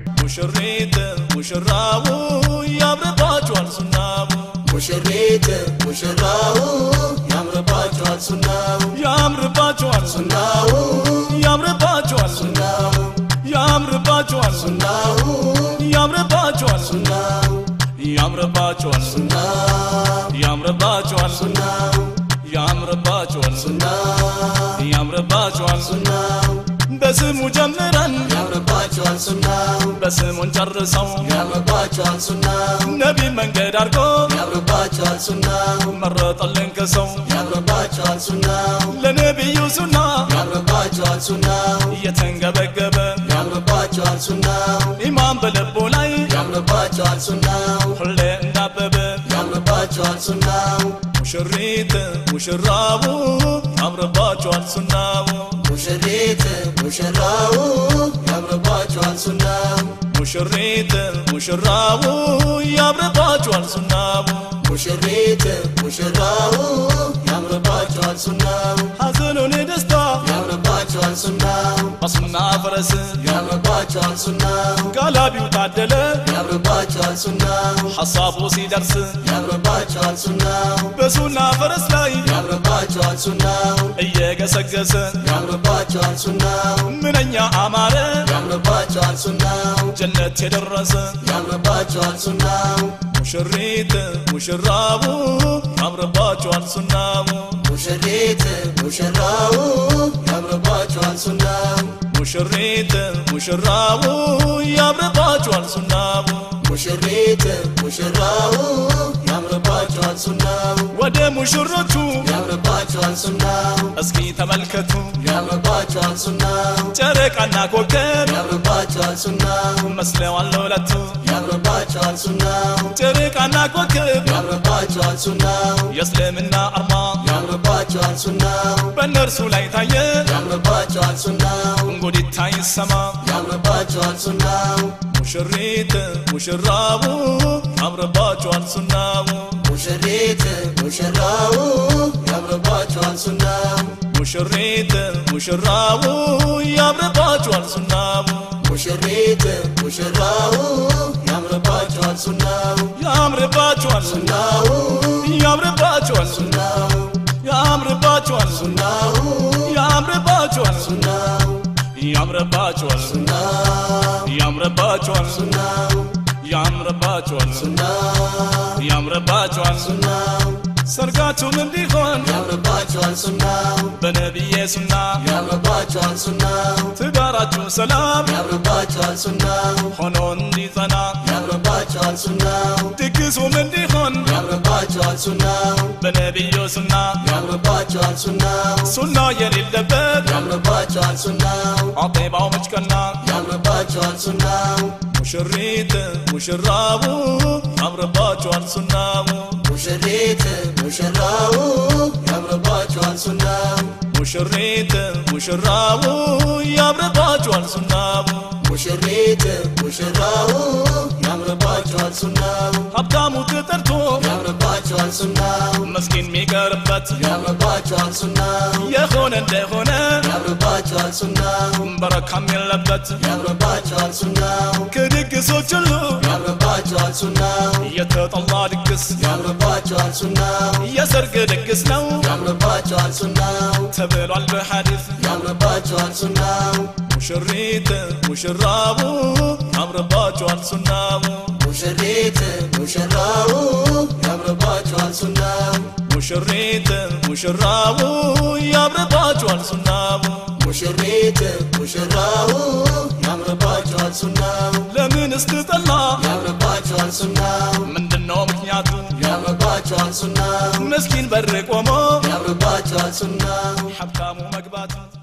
ሙሽሪት ሙሽራው ያምርባችኋል ሱናው ሙሽሪት ሙሽራው ያምርባቸዋል ሱናው ያምርባችኋል ሱናው ያምርባችኋል ሱናው ያምርባችኋል ሱናው ያምርባችኋል ሱናው ያምርባችኋል ሱናው ያምርባችኋል ሱናው ያምርባችኋል ሱናው ያምርባችኋል ሱናው በስሙ ጀምረን ያምርባቸዋል ሱናው በስሙን ጨርሰው ያምርባቸዋል ሱናው ነቢ መንገድ አድርጎ ያምርባቸዋል ሱናው መረጠልን ከሰው ያምርባቸዋል ሱናው ለነቢዩ ሱና ያምርባቸዋል ሱናው እየተንገበገበ ያምርባቸዋል ሱናው ኢማን በልቦ ላይ ያምርባቸዋል ሱናው ሁሌ እንዳበበ ያምርባቸዋል ሱናው ሙሽሪት ሙሽራው ያምርባችኋል ሱናው ሙሽሪት ሙሽራው ያምርባቸዋል ሱናው ሙሽሪት ሙሽራው ያምርባችኋል ሱናው ሙሽሪት ሙሽራው ያምርባቸዋል ሱናው ሐዘኑን ደስታ ያምርባቸዋል ሱናው በሱና ፈረስ ያምርባቸዋል ሱናው ጋላቢው ታደለ ያምርባቸዋል ሱናው ሐሳቡ ሲደርስ ያምርባቸዋል ሱናው በሱና ፈረስ ላይ ያምርባቸዋል ሱናው እየገሰገሰ ያምርባቸዋል ሱናው ምንኛ አማረ ያምርባቸዋል ሱናው ጀነት የደረሰ ያምርባቸዋል ሱናው ሙሽሪት ሙሽራው ያምርባችኋል ሱናው ሙሽሪት ሙሽራው ያምርባቸዋል ሱናው ሙሽሪት ሙሽራው ያምርባችኋል ሱናው ሙሽሪት ሙሽራው ያምርባቸዋል ሱናው ወደ ሙሽሮቹ ያምርባቸዋል ሱናው እስኪ ተመልከቱ ያምርባቸዋል ሱናው ጨረቃና ኮከብ ያምርባቸዋል ሱናው መስለዋል ለሁለቱ ያምርባቸዋል ሱናው ጨረቃና ኮከብ ያምርባቸዋል ሱናው የእስልምና አርማ ያምርባቸዋል ሱናው በእነርሱ ላይ ታየ ያምርባቸዋል ሱናው እንጉዲታ ይሰማ ያምርባቸዋል ሱናው ሙሽሪት ሙሽራው ያምርባችኋል ሱናው ሙሽሪት ሙሽራው ያምርባቸዋል ሱናው ሙሽሪት ሙሽራው ያምርባችኋል ሱናው ሙሽሪት ሙሽራው ያምርባቸዋል ሱናው ያምርባችኋል ሱናው ያምርባችኋል ሱናው ያምርባችኋል ሱናው ያምርባችኋል ሱናው ያምርባችኋል ሱናው ያምርባችኋል ሱናው ያምርባችኋል ሱናው ያምርባችኋል ሱናው ሰርጋችሁም እንዲሆን ያምርባቸዋል ሱናው በነቢዬ ሱና ያምርባቸዋል ሱናው ትዳራችሁ ሰላም ያምርባቸዋል ሱናው ሆኖ እንዲጸና ያምርባቸዋል ሱናው ድግሱም እንዲሆን ያምርባቸዋል ሱናው በነቢዩ ሱና ያምርባቸዋል ሱናው ሱና የሌለበት ያምርባቸዋል ሱናው አጤባው መጭቀና ያምርባቸዋል ሱናው ሙሽሪት ሙሽራው ያምርባችኋል ሱናው ሙሽሪት ሙሽራው ያምርባቸዋል ሱናው ሙሽሪት ሙሽራው ያምርባችኋል ሱናው ሙሽሪት ሙሽራው ያምርባቸዋል ሱናው ሀብታሙ ተጠርቶ ያምርባቸዋል ሱናው መስኪን የሚቀርበት ያምርባቸዋል ሱናው የሆነ እንደሆነ ያምርባቸዋል ሱናው በረካም የለበት ያምርባቸዋል ሱናው ከድግሶች ሁሉ ያምርባቸዋል ሱናው የተጠላ ድግስ ያምርባቸዋል ሱናው የሰርግ ድግስ ነው ያምርባቸዋል ሱናው ተብሏል በሐዲስ ያምርባቸዋል ሱናው ሙሽሪት ሙሽራው ያምርባችኋል ሱናው ሙሽሪት ሙሽራው ያምርባቸዋል ሱናው ሙሽሪት ሙሽራው ያምርባችኋል ሱናው ሙሽሪት ሙሽራው ያምርባቸዋል ሱናው ለምን እስትጠላ ያምርባቸዋል ሱናው ምንድነው ምክንያቱ ያምርባቸዋል ሱናው መስኪን በር ቆሞ ያምርባቸዋል ሱናው ሀብታሙ መግባቱ